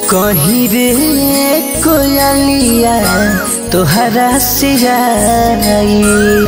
कहीं रे कोयलिया तोहरा से आई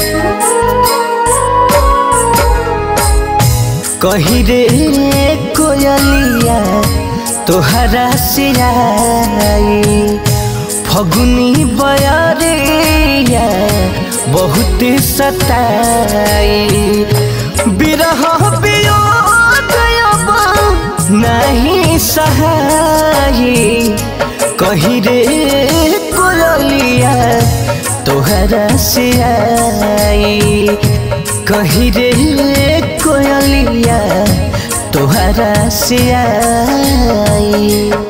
कहीं रे कोयलिया तोहरा से आई फगुनी बयरिया बहुत सताई बिरह वियोग अब नहीं सहाई कहीं रे कोयलिया तोहरा से आई कहीं रे कोयलिया तोहरा से आई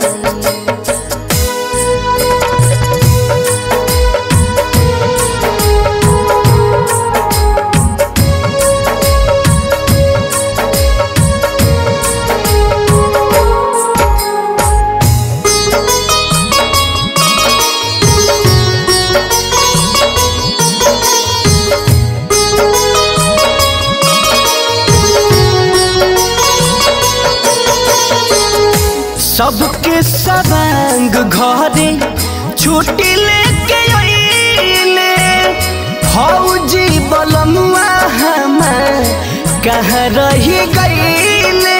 सबके सवांग घरे छुट्टी लेके अइले फौजी बलमुआ हमार कहाँ रही गईले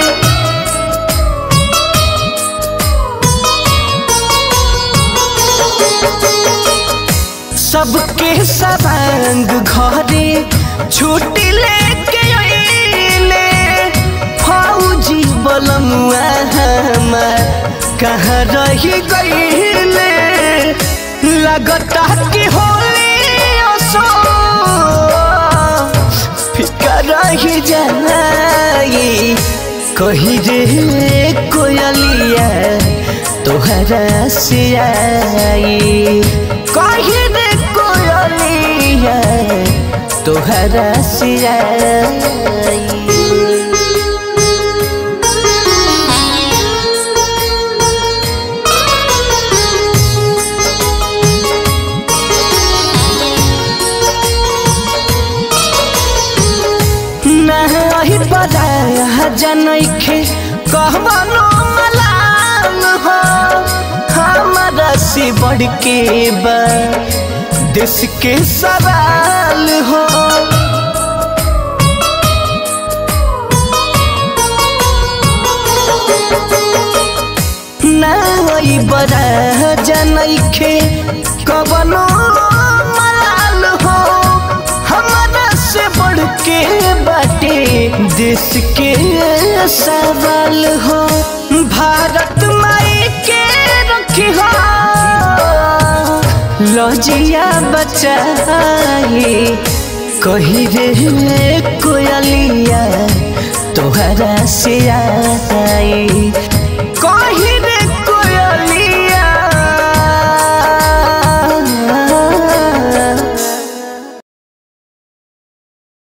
सबके सवांग घरे छुट्टी लेके अइले फौजी बलमुआ हमार कहाँ रही गईले लगता कि होली असो फिका रही जाई कही रे कोयलिया तोहरा से आई कही रे कोयलिया तोहरा से आई नहीं बदाया जनैखे कहबनो मलाल हो हमारा से बढ़ के बा देश के सवाल हो नहीं बड़ा जनैखे कबनो मलाल हो हमारा से बढ़ के बाटे देश के सवाल हो भारत माई के रखी हो लजिया बचाई कही रे कोयलिया तोहरा से आई